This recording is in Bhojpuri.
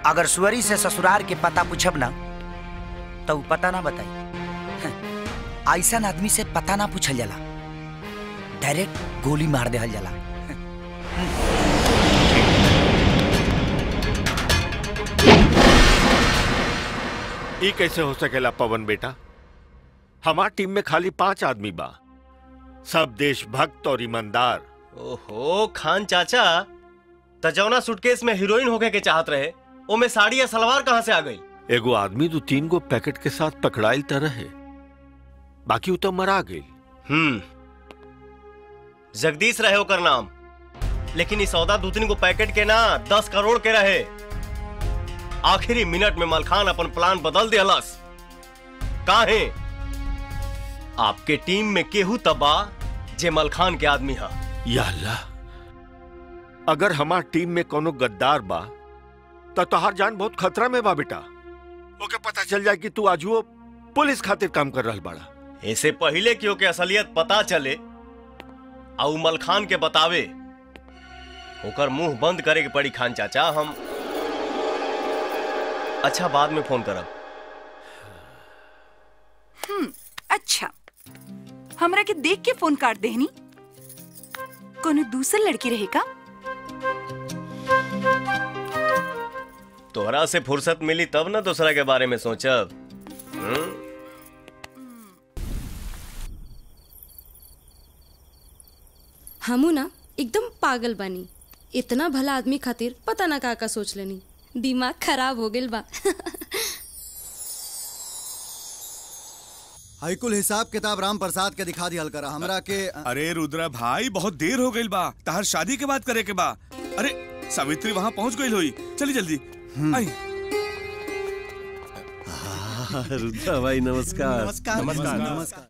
अगर सुअरी से ससुरार के पता पूछब ना तो ऊ पता ना बताई ऐसा आदमी से पता ना पूछल जाला डायरेक्ट गोली मार देहल जाला ई कैसे हो सकेला पवन बेटा हमार टीम में खाली पांच आदमी बा सब देशभक्त और ईमानदार ओहो खान चाचा तजौना सूटकेस में हीरोइन होके के चाहत रहे ओमे साड़ी या सलवार कहाँ से आ गई एगो आदमी दो तीन गो पैकेट के साथ पकड़ाइल तरह है बाकी उ तो मरा गई हम्म जगदीश रहे ओकर नाम लेकिन इस सौदा दो तीन गो पैकेट के ना दस करोड़ के रहे आखिरी मिनट में मलखान अपन प्लान बदल दिलस काहे आपके टीम में केहू तबा जे मलखान के आदमी हा या अल्लाह अगर हमार टीम में कोनो गद्दार बा तो तोहार जान बहुत खतरा में बा बेटा ओके पता चल जाए कि तू आजुओ पुलिस खातिर काम कर रहल बाड़ा ऐसे पहले क्यों के असलियत पता चले और मलखान के बतावे ओकर मुंह बंद करे के पड़ी खान चाचा हम अच्छा बाद में फोन करब हम्म अच्छा हमरा के देख के फोन काट देहनी कोनो दूसर लड़की रहेगा तोहरा से फुर्सत मिली तब ना दूसरा के बारे में सोचब हम्म? हमू ना एकदम पागल बानी इतना भला आदमी खातिर पता ना का का सोच लेनी दिमाग खराब हो गेल बा हाईकुल हिसाब किताब राम प्रसाद के दिखा दिया करा हमरा के अरे रुद्रा भाई बहुत देर हो गई बा तहर शादी के बात करे के बा अरे सावित्री वहाँ पहुँच गई होई चली जल्दी आई रुद्रा भाई नमस्कार नमस्कार नमस्कार नमस्कार